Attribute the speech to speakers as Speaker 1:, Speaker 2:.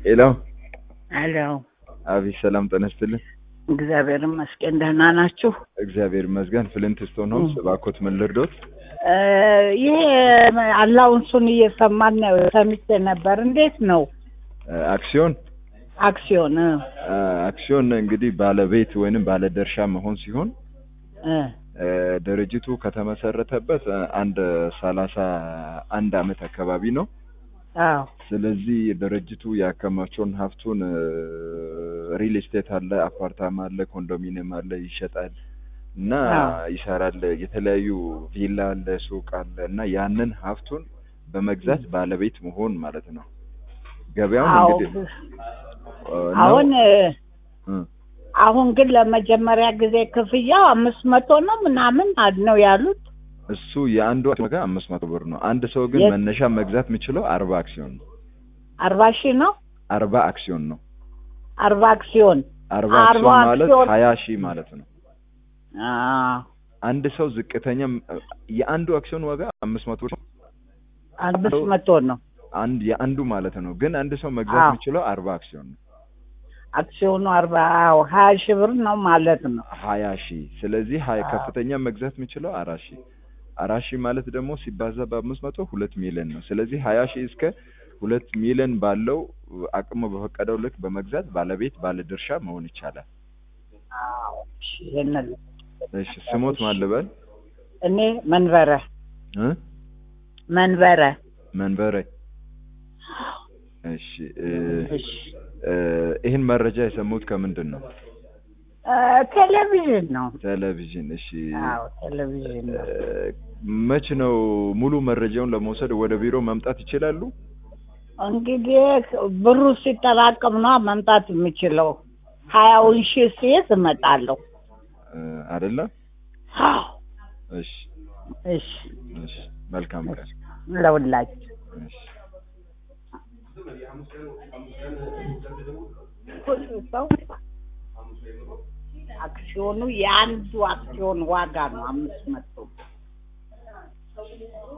Speaker 1: ሄሎ
Speaker 2: አሎ
Speaker 1: አቤት፣ ሰላም ጤና ይስጥልኝ።
Speaker 2: እግዚአብሔር ይመስገን ደህና ናችሁ?
Speaker 1: እግዚአብሔር ይመስገን። ፍሊንት ስቶን ሆምስ፣ እባክዎት ምን ልርዶት?
Speaker 2: እ ይሄ አላውንሱን እየሰማን ነው ሰምቼ ነበር። እንዴት ነው
Speaker 1: አክሲዮን
Speaker 2: አክሲዮን? እ
Speaker 1: አ፣ አክሲዮን እንግዲህ ባለቤት ወይንም ባለድርሻ መሆን ሲሆን
Speaker 2: እ
Speaker 1: እ፣ ድርጅቱ ከተመሰረተበት እ፣ አንድ ሰላሳ አንድ አመት አካባቢ ነው።
Speaker 2: አዎ
Speaker 1: ስለዚህ ድርጅቱ ያከማቸውን ሀብቱን ሪል ስቴት አለ፣ አፓርታማ አለ፣ ኮንዶሚኒየም አለ፣ ይሸጣል እና
Speaker 2: አዎ።
Speaker 1: ይሰራል። የተለያዩ ቪላ አለ፣ ሱቅ አለ እና ያንን ሀብቱን በመግዛት ባለቤት መሆን ማለት ነው። ገበያውን
Speaker 2: አዎ
Speaker 1: እንግዲህ እ፣ ነው።
Speaker 2: አሁን እ፣
Speaker 1: እ፣
Speaker 2: አሁን ግን ለመጀመሪያ ጊዜ ክፍያው አምስት መቶ ነው ምናምን ነው ያሉት።
Speaker 1: እሱ የአንዱ አክሲዮን ዋጋ አምስት መቶ ብር ነው። አንድ ሰው ግን
Speaker 2: የት?
Speaker 1: መነሻ መግዛት የሚችለው አርባ አክሲዮን ነው።
Speaker 2: አርባ ሺህ ነው
Speaker 1: አርባ አክሲዮን ነው።
Speaker 2: አርባ አክሲዮን
Speaker 1: አርባ
Speaker 2: አርባ
Speaker 1: አክሲዮን ማለት
Speaker 2: አክሲዮን-
Speaker 1: ሀያ ሺህ ማለት ነው።
Speaker 2: አዎ
Speaker 1: አንድ ሰው ዝቅተኛ የአንዱ አክሲዮን ዋጋ አምስት መቶ ነው።
Speaker 2: አምስት መቶ ነው
Speaker 1: አንድ የአንዱ ማለት ነው። ግን አንድ ሰው መግዛት
Speaker 2: አዎ።
Speaker 1: የሚችለው አርባ አክሲዮን ነው።
Speaker 2: አክሲዮኑ አርባ አዎ ሀያ ሺህ ብር ነው ማለት ነው።
Speaker 1: ሀያ ሺህ ስለዚህ ሀያ
Speaker 2: አዎ።
Speaker 1: ከፍተኛ መግዛት የሚችለው አራት ሺህ አራት ሺህ ማለት ደግሞ ሲባዛ በአምስት መቶ ሁለት ሚሊዮን ነው። ስለዚህ ሀያ ሺህ እስከ ሁለት ሚሊዮን ባለው አቅሙ በፈቀደው ልክ በመግዛት ባለቤት ባለድርሻ መሆን ይቻላል።
Speaker 2: አዎ እሺ፣ ይሄንን
Speaker 1: እሺ ስሞት ማልበል
Speaker 2: እኔ መንበረ
Speaker 1: እ
Speaker 2: መንበረ
Speaker 1: መንበረ እሺ እ
Speaker 2: እሺ
Speaker 1: እ ይህን መረጃ የሰሙት ከምንድን ነው?
Speaker 2: እ፣ ቴሌቪዥን ነው።
Speaker 1: ቴሌቪዥን። እሺ
Speaker 2: አዎ ቴሌቪዥን ነው።
Speaker 1: እ፣ መች ነው ሙሉ መረጃውን ለመውሰድ ወደ ቢሮ መምጣት ይችላሉ?
Speaker 2: እንግዲህ ብሩ ሲጠራቀም ነው መምጣት የምችለው። ሀያውን ሺህ ሲይዝ እመጣለሁ።
Speaker 1: እ፣ አይደለ?
Speaker 2: አዎ
Speaker 1: እሺ
Speaker 2: እሺ፣
Speaker 1: እሺ መልካም ቀን።
Speaker 2: ለሁላችሁ
Speaker 1: እሺ
Speaker 2: ሁሉ ሰው አክሲዮኑ የአንዱ አክሲዮን ዋጋ ነው አምስት መቶ